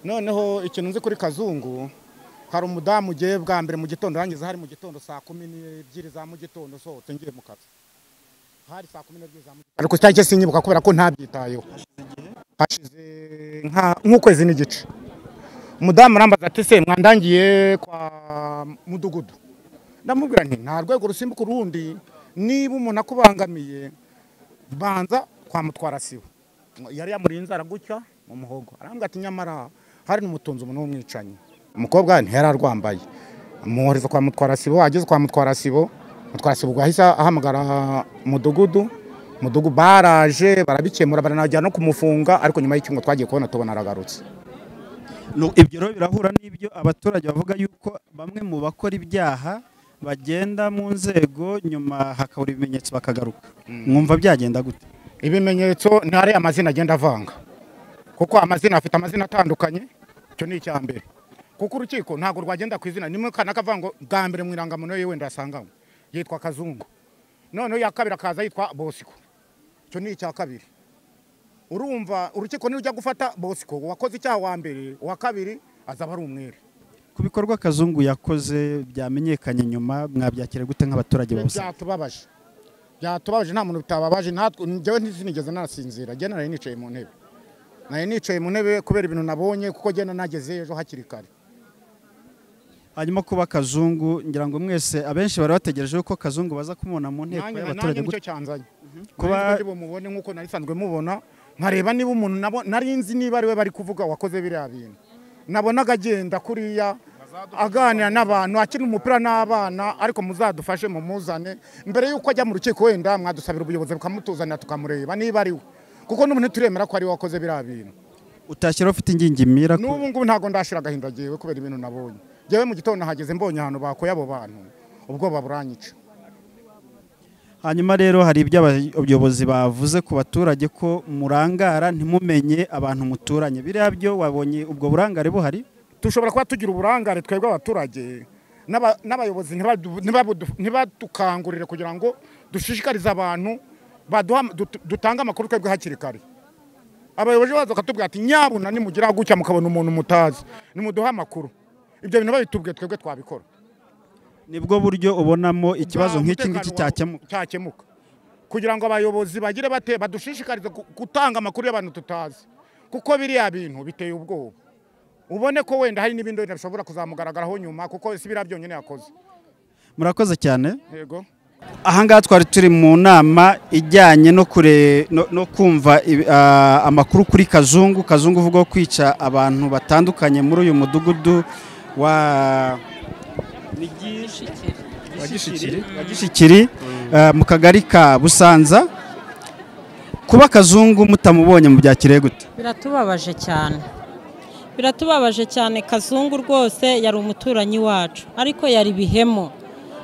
noneho ikintu nzi kuri kazungu hari umudamu ugiye bwa mbere mu gitondo rangiza hari mu gitondo saa kumi n'ebyiri za mu gitondo sohotse ngiye mu kazi hari saa kumi n'ebyiri za mu gitondo ariko cyangwa sinyibuka kubera ko ntabyitayeho hashize nka- nk'ukwezi n'igice umudamu arambaza ati se mwandangiye kwa mudugudu ndamubwira nti nta rwego rusimbuka urundi niba umuntu akubangamiye banza kwa mutwara siwe yari yamuriye inzara gutya mu muhogo arambwira ati nyamara hari n'umutunzi umuntu w'umwicanyi umukobwa ntiyari arwambaye amuhereza kwa mutwara sibo ageze kwa mutwara sibo mutwara sibo ubwo yahise ahamagara mudugudu mudugudu baraje barabikemura baranajyana no kumufunga ariko nyuma y'icyumba twagiye kubona tubona aragarutse Nu- ibyo rero birahura n'ibyo abaturage bavuga yuko bamwe mu bakora ibyaha bagenda mu nzego nyuma hakabura ibimenyetso bakagaruka mwumva byagenda gute ibimenyetso ni ari amazina agenda avanga kuko amazina afite amazina atandukanye icyo ni icya mbere kuko urukiko ntabwo rwagenda ku izina nimwe kanaka avuga ngo bwa mbere mu irangamuntu ye wenda yasanganywe yitwa kazungu noneho iya kabiri akaza yitwa bosiko icyo ni icya kabiri urumva urukiko nirujya gufata bosiko uwakoze icyaha wa mbere uwa kabiri azaba ari umwere ku bikorwa kazungu yakoze byamenyekanye nyuma mwabyakira gute nk'abaturage bose byatubabaje byatubabaje nta muntu bitababaje natwe njyewe ntizinigeze nasinzira njye nari nicaye mu ntebe nari nicaye mu ntebe kubera ibintu nabonye kuko njye nageze ejo hakiri kare hanyuma kuba kazungu ngira ngo mwese abenshi bari bategereje yuko kazungu baza kumubona mu nteko Nanjye- nanjye y'abaturage nicyo gute cyanzanye Kuba- kuba mubone nk'uko nari nsanzwe mubona nkareba niba umuntu nabo nari nzi niba ari we bari kuvuga wakoze biriya bintu nabonaga agenda kuriya aganira n'abantu akina umupira n'abana ariko muzadufashe mumuzane mbere y'uko ajya mu rukiko wenda mwadusabira ubuyobozi bukamutuzanira tukamureba niba ari we kuko n'ubu ntituremera ko ari we wakoze biriya bintu utashyira ufite ingingimira ku- n'ubu ngubu ntabwo ndashira agahinda jyewe kubera ibintu nabonye jyewe mu gitondo nahageze mbonye ahantu bakuye abo bantu ubwoba buranyica hanyuma rero hari ibyo abayobozi bavuze ku baturage ko murangara ntimumenye abantu muturanye biriya byo wabonye ubwo burangare buhari dushobora kuba tugira uburangare twebwe abaturage n'aba- n'abayobozi ntibadu- ntibadu- ntibadukangurire kugira ngo dushishikarize abantu baduha- dut- dutange amakuru twebwe hakiri kare abayobozi baza bakatubwira ati nyabuna nimugira gutya mukabona umuntu mutazi nimuduhe amakuru ibyo bintu babitubwiye twebwe twabikora nibwo buryo ubonamo ikibazo nk'iki ngiki cyakemuka cyakemuka kugira ngo abayobozi bagire bate badushishikarize gu- gutanga amakuru y'abantu tutazi kuko biriya bintu biteye ubwoba ubone ko wenda hari n'ibindi wenda bishobora kuzamugaragaraho nyuma kuko si biriya byonyine yakoze murakoze cyane yego ahangaha twari turi mu nama ijyanye no kure no, no kumva ibi- ah, amakuru kuri kazungu kazungu uvuga ko kwica abantu batandukanye muri uyu mudugudu wa Ni Gishi- wa Gishikiri? wa gishikiri ah, mu kagari ka busanza kuba kazungu mutamubonye mu byakire gute biratubabaje cyane biratubabaje cyane kazungu rwose yari umuturanyi wacu ariko yari bihemu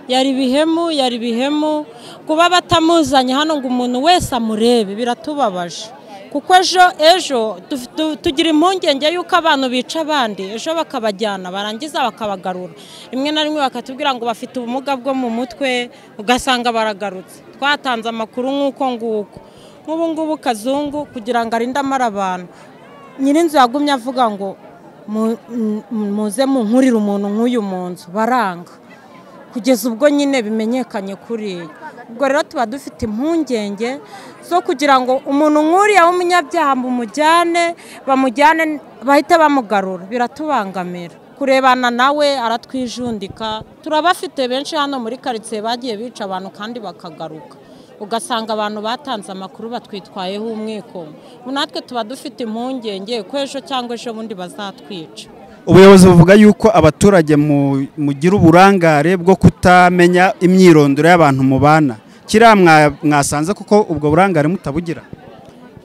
yari bihemu yari bihemu kuba batamuzanye hano ngo umuntu wese amurebe biratubabaje kuko ejo ejo tu- tu- tugira impungenge y'uko abantu bica abandi ejo bakabajyana barangiza bakabagarura rimwe na rimwe bakatubwira ngo bafite ubumuga bwo mu mutwe ugasanga baragarutse twatanze amakuru nk'uko nguko nk'ubu ngubu kazungu kugira ngo arinde amara abantu nyirinzu yagumye avuga ngo "Mu- mu- muze munkurire umuntu nk'uyu mu nzu baranga kugeza ubwo nyine bimenyekanye kuri ye ubwo rero tuba dufite impungenge zo kugira ngo umuntu nk'uriya w'umunyabyaha bamujyane bamujyane bahite bamugarura biratubangamira kurebana nawe aratwijundika turabafite benshi hano muri karitsiye bagiye bica abantu kandi bakagaruka ugasanga abantu batanze amakuru batwitwayeho umwikombo Ubu natwe tuba dufite impungenge ko ejo cyangwa ejo bundi bazatwica ubuyobozi buvuga yuko abaturage mu- mugira uburangare bwo kutamenya imyirondoro y'abantu mubana kiriya mwa- mwasanze kuko ubwo burangare mutabugira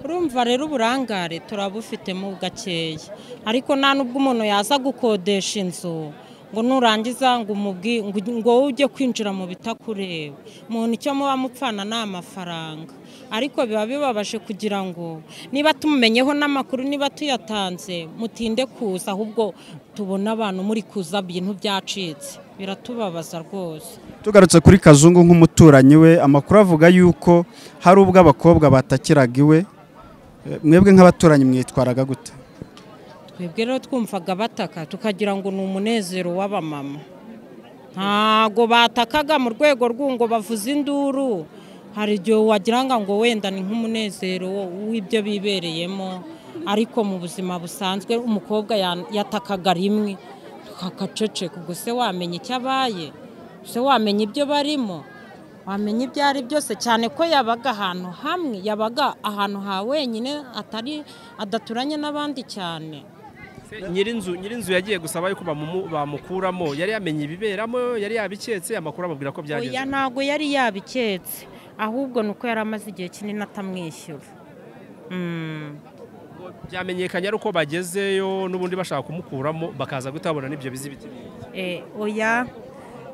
urumva rero uburangare turabufitemo gakeya ariko nta n'ubwo umuntu yaza gukodesha inzu ngo nurangiza ngo umubwi- ngo- ngo wowe ujye kwinjira mu bitakureba umuntu icyo muba mupfana ni amafaranga ariko biba bibabaje kugira ngo niba tumumenyeho n'amakuru niba tuyatanze mutinde kuza ahubwo tubona abantu muri kuza ibintu byacitse biratubabaza rwose tugarutse kuri kazungu nk'umuturanyi we amakuru avuga yuko hari ubwo abakobwa batakiraga iwe Eh, mwebwe nk'abaturanyi mwitwaraga gute twebwe rero twumvaga bataka tukagira ngo ni umunezero w'abamama ntago batakaga mu rwego rw'ungo bavuze induru hari igihe wagira ngo wenda ni nk'umunezero w'ibyo bibereyemo ariko mu buzima busanzwe umukobwa ya- yatakaga rimwe tukakaceceka ubwo se wamenya icyo abaye se wamenya ibyo barimo wamenya ibyo ari byose cyane ko yabaga ahantu hamwe yabaga ahantu ha wenyine atari adaturanye n'abandi cyane nyirinzu nyirinzu yagiye gusaba yuko bamumu- bamukuramo yari yamenye ibiberamo yari yabiketse amakuru ababwira ko byagenze oya ntabwo yari yabiketse ahubwo ni uko yari amaze igihe kinini atamwishyura Mm. byamenyekanye ari uko bagezeyo n'ubundi bashaka kumukuramo bakaza gutabona n'ibyo bizi biti Eh, oya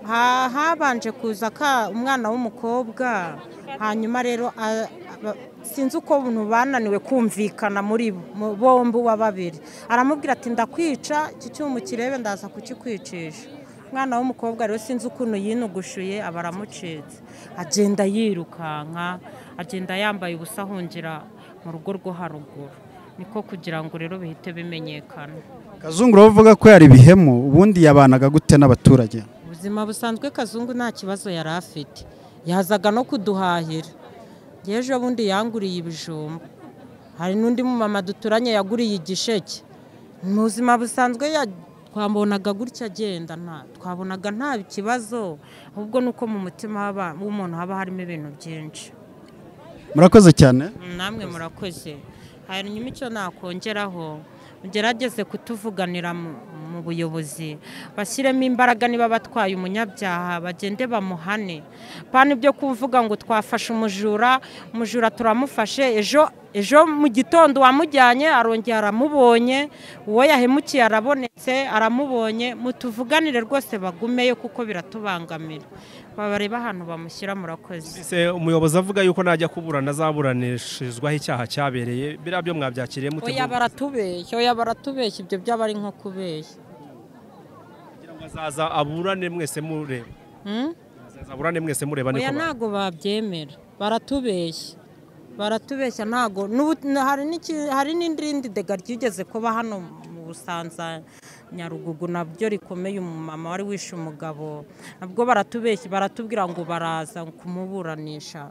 Ha- habanje kuza ka umwana w'umukobwa hanyuma rero a- aba- sinzi uko buntu bananiwe kumvikana muri bo mu- bombi uwa babiri aramubwira ati ndakwica iki cyuma kirebe ndaza kukikwicisha umwana w'umukobwa rero sinzi ukuntu yinugushuye aba aramucitse agenda yirukanka agenda yambaye ubusa ahungira mu rugo rwo haruguru niko kugira ngo rero bihite bimenyekana kazungu uravuga ko yari ibihemu ubundi yabanaga gute n'abaturage ubuzima busanzwe kazungu nta kibazo yari afite yazaga no kuduhahira njye ejo bundi yanguriye ibijumba hari n'undi mumama duturanye yaguriye igisheke mu buzima busanzwe ya- twabonaga gutya agenda nta- twabonaga nta kibazo ahubwo ni uko mu mutima haba- w'umuntu haba harimo ibintu byinshi murakoze cyane namwe murakoze hanyuma icyo nakongeraho mugerageze kutuvuganira mu mu buyobozi bashyiremo imbaraga niba batwaye umunyabyaha bagende bamuhane pana ibyo kuvuga ngo twafashe umujura umujura turamufashe ejo ejo mu gitondo wamujyanye arongera aramubonye uwo yahemukiye arabonetse aramubonye mutuvuganire rwose bagumeyo kuko biratubangamira babareba ahantu bamushyira murakoze se umuyobozi avuga yuko najya kuburana azaburanishirizwaho icyaha cyabereye biriya byo mwabyakiriye oya mutegura baratubeshya oya baratubeshya ibyo byaba ari nko kubeshya kugira ngo azaza aburane mwese mureba Hmm? azaza aburane mwese mureba niko oya ba- ntago babyemera baratubeshya baratubeshya ntago n'ubu- n- hari n'iki- hari n'irindi dega ryigeze kuba hano mu busanza nyarugugu nabyo rikomeye umumama wari wishe umugabo nabwo baratubeshya baratubwira ngo baraza kumuburanisha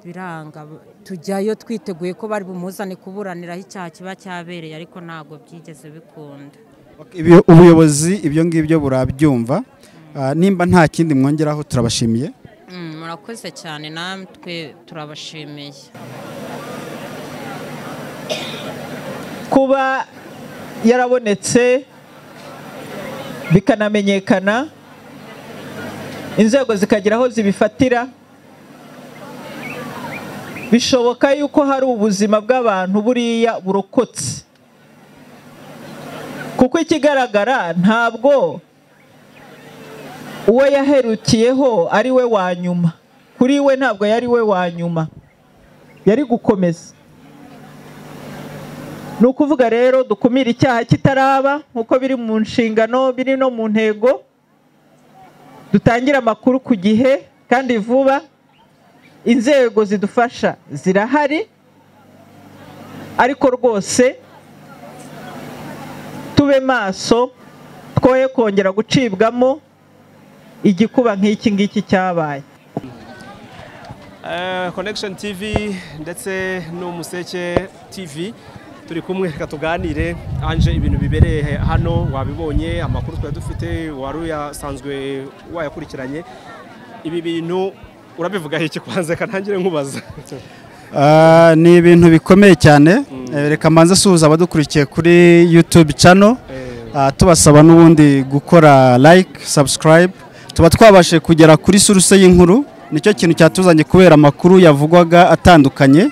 biranga tujyayo twiteguye ko bari bumuzane kuburaniraho icyaha kiba cyabereye ariko ntago byigeze bikunda Ibi- ubuyobozi ibyo ngibyo burabyumva Ah, nimba nta kindi mwongeraho turabashimiye Mm, murakoze cyane natwe turabashimiye kuba yarabonetse bikanamenyekana inzego zikagira aho zibifatira bishoboka yuko hari ubuzima bw'abantu buriya burokotse kuko ikigaragara ntabwo uwo yaherukiyeho ari we wa nyuma kuri we ntabwo yari we wa nyuma yari gukomeza ni ukuvuga rero dukumire icyaha kitaraba nk'uko biri mu nshingano biri no mu ntego dutangire amakuru ku gihe kandi vuba inzego zidufasha zirahari ariko rwose tube maso twoye kongera gucibwamo igikuba nk'iki ngiki cyabaye Eh, connection tv ndetse n'umuseke tv turi kumwe reka tuganire anje ibintu bibereye hano wabibonye amakuru twari dufite wari uyasanzwe wayakurikiranye ibi bintu urabivugaho iki kwanza kanangire nkubaza Ah, ni ibintu bikomeye cyane Eh, reka mbanze asuhuza abadukurikiye kuri youtube channel Eh, Ah, tubasaba n'ubundi gukora like subscribe tuba twabashije kugera kuri suruse y'inkuru nicyo kintu cyatuzanye kubera amakuru yavugwaga atandukanye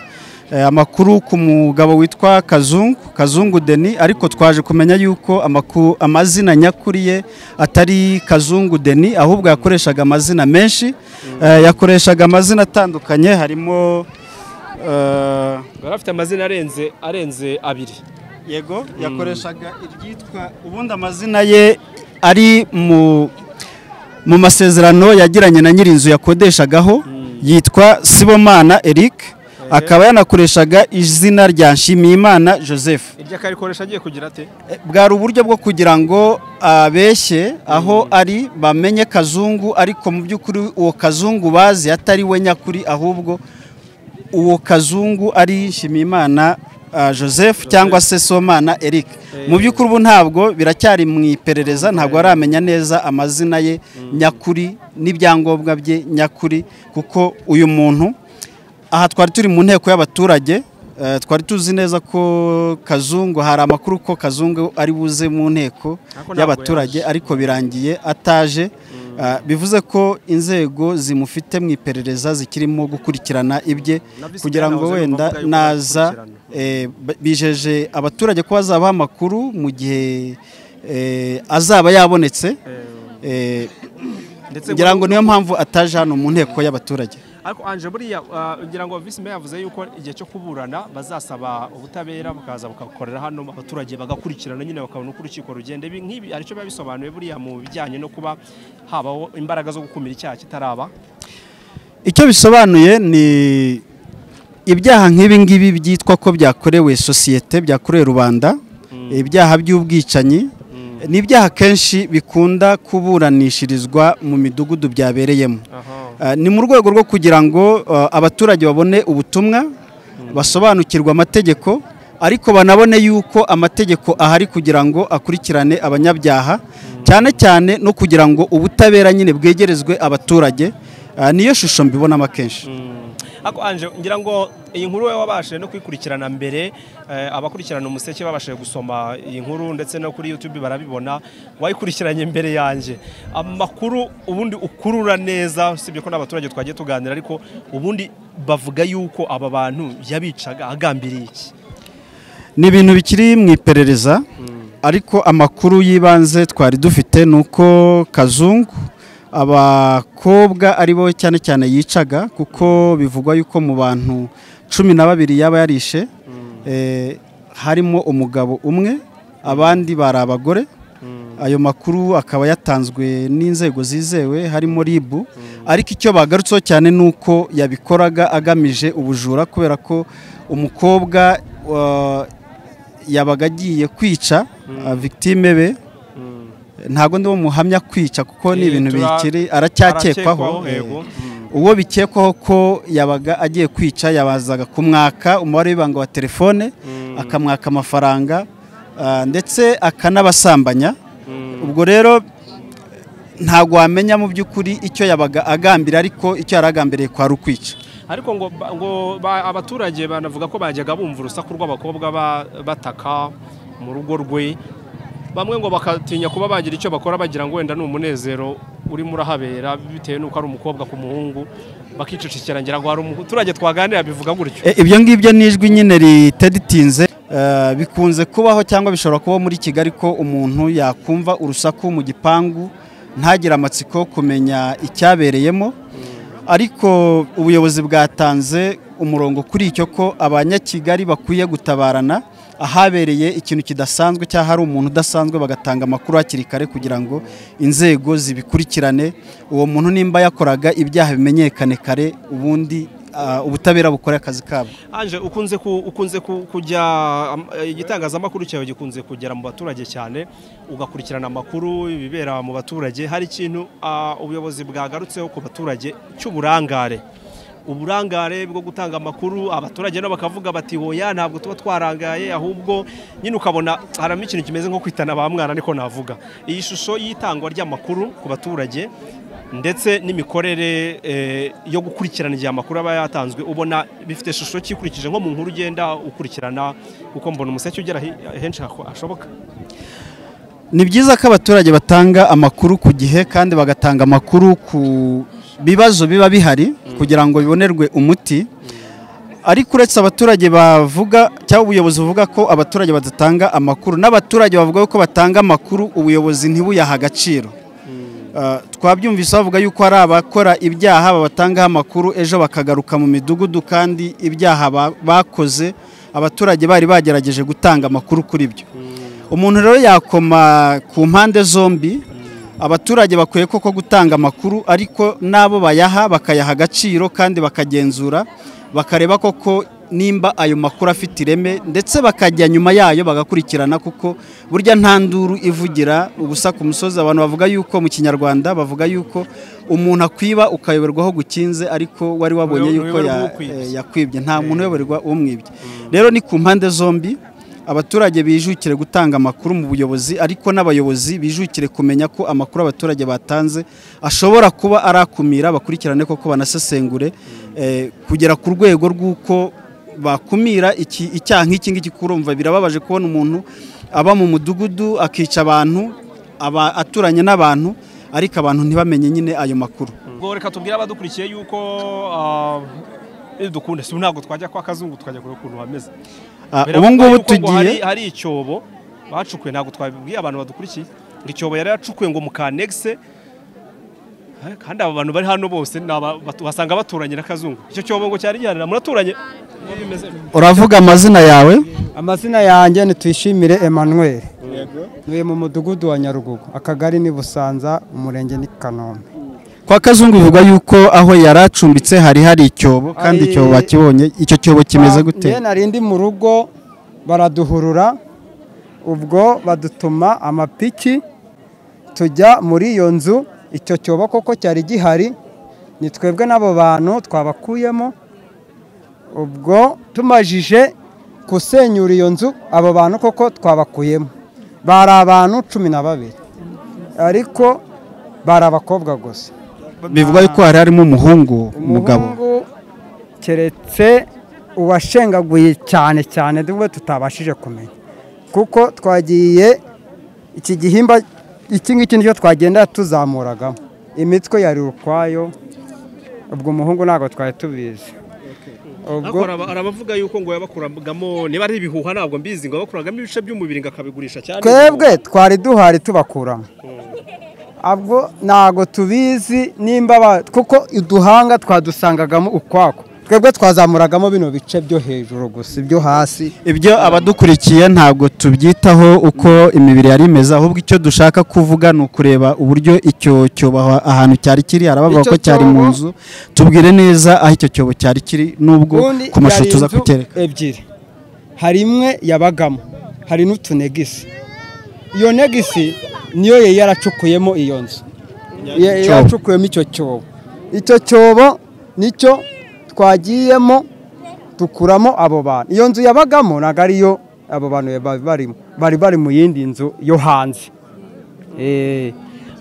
Eh, amakuru ku mugabo witwa kazungu kazungu deni ariko twaje kumenya yuko amakuru, amazina nyakuri ye atari kazungu deni ahubwo yakoreshaga amazina menshi Eh, yakoreshaga amazina atandukanye harimo eh, bari afite amazina arenze arenze abiri yego yakoreshaga iryitwa ubundi amazina ye ari mu mu masezerano yagiranye na nyirinzu yakodeshagaho yitwa sibomana eric akaba yanakoreshaga izina rya nshimiyimana joseph iryo akarikoresha agiye kugira ate bwari uburyo bwo kugira ngo abeshye aho ari bamenye kazungu ariko mu by'ukuri uwo kazungu bazi atari we nyakuri ahubwo uwo kazungu ari nshimiyimana ah, joseph cyangwa se somana eric mu by'ukuri ubu ntabwo biracyari mu iperereza ntabwo aramenya neza amazina ye nyakuri n'ibyangombwa bye nyakuri kuko uyu muntu aha twari turi mu nteko y'abaturage eh, twari tuzi neza ko kazungu hari amakuru ko kazungu ari buze mu nteko Ariko ntabwo y'abaturage ariko birangiye ataje Ah, bivuze ko inzego zimufite mu iperereza zikirimo gukurikirana ibye Na visi kugira ngo perezida wahoze wenda n'uvuga yuko naza akurikirana. eh, b- bijeje abaturage ko bazabaha amakuru mu gihe eh, azaba yabonetse eh, ndetse ngira ngo niyo mpamvu ataje hano mu nteko y'abaturage ariko anje buriya ah, ngira ngo visi meya yavuze yuko igihe cyo kuburana bazasaba ubutabera bukaza bukakorera hano abaturage bagakurikirana nyine bakabona uko urukiko rugenda Ibi nk'ibi aricyo biba bisobanuye buriya mu bijyanye no kuba habaho imbaraga zo gukumira icyaha kitaraba icyo bisobanuye ni ibyaha nk'ibi ngibi byitwa ko byakorewe sosiyete byakorewe rubanda ibyaha by'ubwicanyi ni ibyaha kenshi bikunda kuburanishirizwa mu midugudu byabereyemo Ah, ni mu rwego rwo kugira ngo ah, abaturage babone ubutumwa basobanukirwe amategeko ariko banabone yuko amategeko ahari kugira ngo akurikirane abanyabyaha cyane cyane no kugira ngo ubutabera nyine bwegerezwe abaturage Ah, niyo shusho mbibonamo kenshi ariko anje ngira ngo iyi nkuru wowe wabashije no kuyikurikirana mbere eh, abakurikirana umuseke babashije gusoma iyi nkuru ndetse no kuri youtube barabibona wayikurikiranye mbere yanjye amakuru ubundi ukurura neza usibye ko n'abaturage twagiye tuganira ariko ubundi bavuga yuko aba bantu yabicaga agambiriye iki ni ibintu bikiri mu iperereza ariko amakuru y'ibanze twari dufite ni uko kazungu abakobwa ari bo cyane cyane yicaga kuko bivugwa yuko mu bantu cumi na babiri yaba yarishe eh, harimo umugabo umwe abandi bari abagore ayo makuru akaba yatanzwe n'inzego zizewe harimo RIB ariko icyo bagarutseho cyane ni uko yabikoraga agamije ubujura kubera ko umukobwa wa- yabaga agiye kwica ah, victime be ntabwo ndi umuhamya kwica kuko ni Eh, ibintu tura- bikiri aracyakekwaho aracyekwaho, eh, yego. uwo bikekwaho ko yabaga agiye kwica yabazaga kumwaka umubare w'ibanga wa telefone akamwaka amafaranga ah, ndetse akanabasambanya ubwo rero ntabwo wamenya mu by'ukuri icyo yabaga agambira ariko icyo yari agambiriye kwari ukwica ariko ngo, ba- ngo ba- abaturage banavuga ko bajyaga bumva urusaku rw'abakobwa ba- bataka mu rugo rwe bamwe ngo bakatinya kuba bagira icyo bakora bagira ngo wenda ni umunezero urimo urahabera bitewe n'uko ari umukobwa ku muhungu bakicecekera ngira ngo hari umuturage twaganira bivuga gutyo E, ibyo ngibyo ni ijwi nyine riteditinze Eh, bikunze kubaho cyangwa bishobora kuba muri kigali ko umuntu yakumva urusaku mu gipangu ntagire amatsiko yo kumenya icyabereyemo ariko ubuyobozi bwatanze umurongo kuri icyo ko abanyakigali bakwiye gutabarana ahabereye ikintu kidasanzwe cyangwa hari umuntu udasanzwe bagatanga amakuru hakiri kare kugira ngo inzego zibikurikirane uwo muntu nimba yakoraga ibyaha bimenyekane kare ubundi ah, ubutabera bukore akazi kabwo anje ukunze ku- ukunze ku- kujya am- eh, igitangazamakuru cyawe gikunze kugera mu baturage cyane ugakurikirana amakuru ibibera mu baturage hari ikintu ah, ubuyobozi bwagarutseho ku baturage cy'uburangare uburangare bwo gutanga amakuru abaturage nabo bakavuga bati hoya ntabwo tuba twarangaye ahubwo nyine ukabona haramo ikintu kimeze nko kwitana ba mwana niko navuga iyi shusho y'itangwa ry'amakuru ku baturage ndetse n'imikorere eh, yo gukurikirana igihe amakuru aba yatanzwe ubona bifite ishusho ki ikurikije nko mu nkuru ugenda ukurikirana kuko mbona umuseke ugera hi- henshi haho- hashoboka ni byiza ko abaturage batanga amakuru ku gihe kandi bagatanga amakuru ku bibazo biba bihari kugira ngo bibonerwe umuti ariko uretse abaturage bavuga cyangwa ubuyobozi buvuga ko abaturage badatanga amakuru n'abaturage bavuga ko batanga amakuru ubuyobozi ntibuyaha agaciro Uh, twabyumvise bavuga yuko hari abakora ibyaha babatangaho amakuru ejo bakagaruka mu midugudu kandi ibyaha ba- bakoze abaturage bari bagerageje gutanga amakuru kuri byo umuntu rero yakoma ku mpande zombi abaturage bakwiye koko gutanga amakuru ariko n'abo bayaha bakayaha agaciro kandi bakagenzura bakareba koko nimba ayo makuru afite ireme ndetse bakajya nyuma yayo bagakurikirana kuko burya nta nduru ivugira ubusa ku musozi abantu bavuga yuko mu kinyarwanda bavuga yuko umuntu akwiba ukayoberwaho gukinze ariko wari wabonye Uyoberwa yuko ya- ukwibye. eh, yakwibye nta muntu uyoberwa umwibye rero ni ku mpande zombi abaturage bijukire gutanga amakuru mu buyobozi ariko n'abayobozi bijukire kumenya ko amakuru abaturage batanze ashobora kuba arakumira bakurikirane koko banasesengure eh, kugera ku rwego rw'uko bakumira iki- icyaha nk'iki ngiki kurumva birababaje kubona umuntu aba mu mudugudu akica abantu aba aturanye n'abantu ariko abantu ntibamenye nyine ayo makuru ubwo reka tubwire abadukurikiye yuko ah, bidukunda si ntabwo twajya kwa kazungu tukajya kureba ukuntu hameze Ah, ubu Biravuga ngubu yuko ngo hari- tugiye hari icyobo bacukuye ntabwo twabibwiye abantu badukurikiye ngo icyobo yari yacukuye ngo mu kanegise Eh, kandi aba bantu bari hano bose ni aba- batu- basanga baturanye na kazungu icyo cyobo ngo cyari gihanira muraturanye uravuga amazina yawe amazina yanjye ni Tuyishimire Emmanuel ntuye mu mudugudu wa Nyarugugu akagari ni Busanza umurenge ni Kanombe kwa kazungu bivuga yuko aho yari acumbitse hari hari icyobo kandi Hari- icyobo bakibonye icyo cyobo kimeze gute Njye nari ndi mu rugo baraduhurura ubwo badutuma amapiki tujya muri iyo nzu icyo cyobo koko cyari gihari ni twebwe n'abo bantu twabakuyemo ubwo tumajije kusenyura iyo nzu abo bantu koko twabakuyemo bari abantu cumi na babiri ariko bari abakobwa gusa bivuga yuko hari harimo umuhungu umugabo umuhungu keretse uwashengaguye cyane cyane nubwo tutabashije kumenya kuko twagiye iki gihimba iki ngiki nicyo twagenda tuzamuragamo imitwe yari ukwayo ubwo umuhungu ntabwo twari tubizi ubwo arabavuga yuko ngo yabakuragamo niba ari ibihuha ntabwo mbizi ngo yabakuragamo ibice by'umubiri ngo akabigurisha cyane twebwe twari duhari tubakuramo ubwo ntabwo tubizi nimba ba- kuko uduhanga twadusangagamo ukwako twebwe twazamuragamo bino bice byo hejuru gusa ibyo hasi ibyo abadukurikiye ntabwo tubyitaho uko imibiri yari imeze ahubwo icyo dushaka kuvuga ni ukureba uburyo icyo cyobo aho- ahantu cyari kiri harabavuga Icyo ko cyari mu cyobo- nzu tubwire neza aho icyo cyobo cyari kiri n'ubwo Ubundi ku mashusho yari tuza inzu kucyereka ebyiri hari imwe yabagamo hari n'utunegisi iyo negisi niyo yari yaracukuyemo iyo nzu Ya- Icyobo. yaracukuyemo icyo cyobo icyo cyobo nicyo twagiyemo dukuramo abo bantu iyo nzu yabagamo ntabwo ariyo abo bantu bari barimo bari bari mu yindi nzu yo hanze Eh,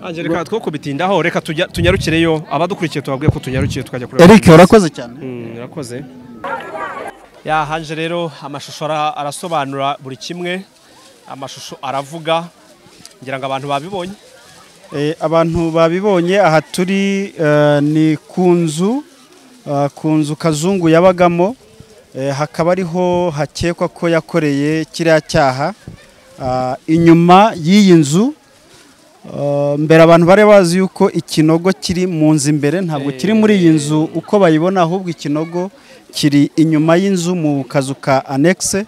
Ange, reka two kubitindaho reka tujya- tunyarukireyo abadukurikiye tubabwiye ko tunyarukiye tukajya kureba eric urakoze cyane urakoze ya hanje rero amashusho ara- arasobanura buri kimwe amashusho aravuga ngira ngo abantu babibonye Eh, abantu babibonye aha turi eh, ni ku nzu eh, ku nzu kazungu yabagamo eh, hakaba ariho hakekwa ko yakoreye kiriya cyaha Ah, inyuma y'iyi nzu eh, mbere abantu bari bazi yuko ikinogo kiri mu nzu imbere ntabwo kiri muri iyi nzu uko bayibona ahubwo ikinogo kiri inyuma y'inzu mu kazu ka anekise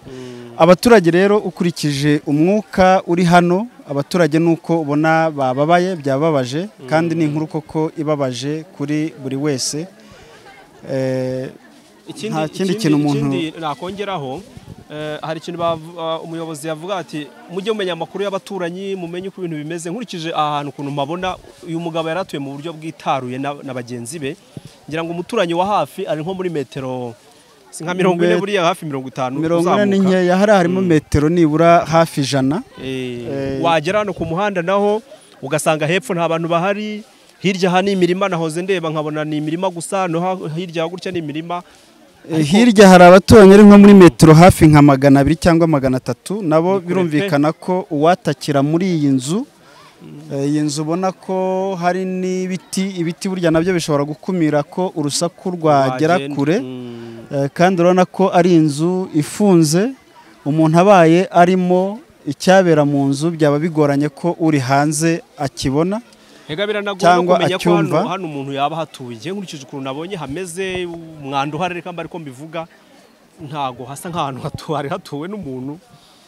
abaturage rero ukurikije umwuka uri hano abaturage nuko ubona bababaye byababaje kandi ni inkuru koko ibabaje kuri buri wese Eh, ikindi Nta kindi kintu umuntu- ikindi nakongeraho eh, hari ikintu bav- ah, umuyobozi yavuga ati mujye mumenya amakuru y'abaturanyi mumenye uko ibintu bimeze nkurikije aha hantu ukuntu mpabona uyu mugabo yari atuye mu buryo bwitaruye na, na bagenzi be ngira ngo umuturanyi wa hafi ari nko muri metero si nka mirongo ine Met- buriya hafi mirongo itanu mirongo ine ni uzamuka. nkeya hariya harimo metero nibura hafi ijana Eh, wagera hano ku muhanda naho ugasanga hepfo nta bantu bahari hirya aha ni imirima nahoze ndeba nkabona ni imirima gusa no ha- hirya gutya ni imirima Eh, hirya hari abaturanyi ari nko muri metero hafi nka magana abiri cyangwa magana atatu nabo kure pe. birumvikana ko uwatakira muri iyi nzu eh, iyi nzu ubona ko hari n'ibiti ibiti burya nabyo bishobora gukumira ko urusaku rwagera wagenda- kure Mm. Eh, kandi urabona ko ari inzu ifunze umuntu abaye arimo icyabera mu nzu byaba bigoranye ko uri hanze akibona Ega biranagora Cyangwa kumenya ko hano, acyumva. hano umuntu yaba ahatuye njye nkurikije ukuntu nabonye hameze umwanda uhari reka mba ariko mbivuga ntago hasa nk'ahantu hatu- hari hatuwe n'umuntu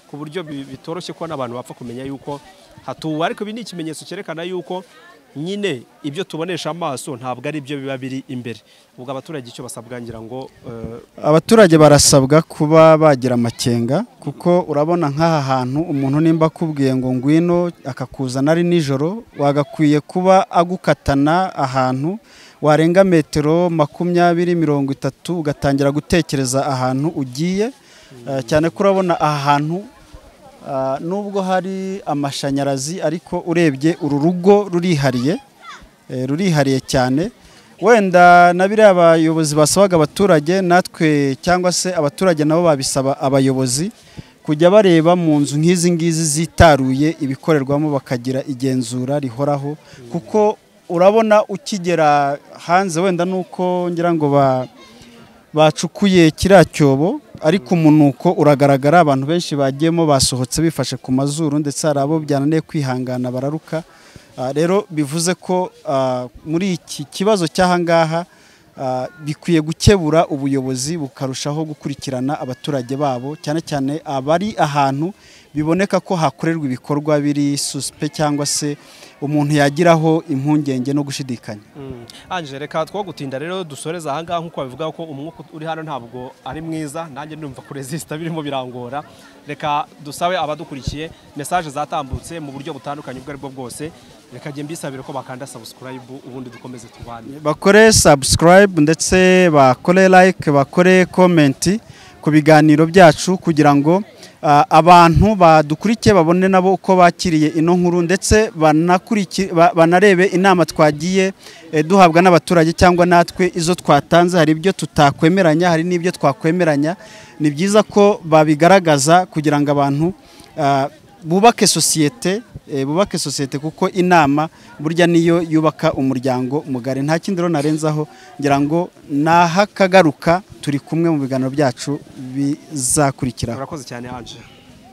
ku buryo bi- bitoroshye ko n'abantu bapfa kumenya yuko hatuwe ariko ibi ni ikimenyetso cyerekana yuko nyine ibyo tubonesha amaso ntabwo ari byo biba biri imbere ubwo abaturage icyo basabwa ngira ngo eh, abaturage barasabwa kuba bagira amakenga kuko urabona nk'aha hantu umuntu nimba akubwiye ngo ngwino akakuzana ari nijoro wagakwiye kuba agukatana ahantu warenga metero makumyabiri mirongo itatu ugatangira gutekereza ahantu ugiye Eh, cyane ko urabona aha hantu ah, nubwo hari amashanyarazi ariko urebye uru rugo rurihariye eh, rurihariye cyane wenda na biriya abayobozi basabaga abaturage natwe cyangwa se abaturage nabo babisaba abayobozi kujya bareba mu nzu nk'izi ngizi zitaruye ibikorerwamo bakagira igenzura rihoraho kuko urabona ukigera hanze wenda nuko ngira ngo ba bacukuye kiriya cyobo ariko umunuko uragaragara abantu benshi bagiyemo basohotse bifashe ku mazuru ndetse hari abo byananiye kwihangana bararuka Ah, rero bivuze ko ah, muri iki kibazo cy'ahangaha ah, bikwiye gukebura ubuyobozi bukarushaho gukurikirana abaturage babo cyane cyane abari ahantu biboneka ko hakorerwa ibikorwa biri suspe cyangwa se umuntu yagiraho impungenge no gushidikanya Mm. Anje reka two gutinda rero dusoreze ahangaha nk'uko babivuga ko umwuka uri hano ntabwo ari mwiza nanjye ndumva kuresisita birimo birangora reka dusabe abadukurikiye mesaje zatambutse mu buryo butandukanye ubwo aribwo bwose reka njye mbisabire ko bakanda subscribe ubundi dukomeze turwane bakore subscribe ndetse bakore like bakore comment ku biganiro byacu kugira ngo ah, abantu badukurikiye babone nabo uko bakiriye ino nkuru ndetse banakuriki- ba- banarebe inama twagiye eh, duhabwa n'abaturage cyangwa natwe izo twatanze hari ibyo tutakwemeranya hari n'ibyo twakwemeranya ni byiza ko babigaragaza kugira ngo abantu ah, bubake sosiyete eh, bubake sosiyete kuko inama burya niyo yubaka umuryango mugari nta kindi rero narenzaho ngira ngo nahakagaruka turi kumwe mu biganiro byacu bizakurikiraho urakoze cyane anje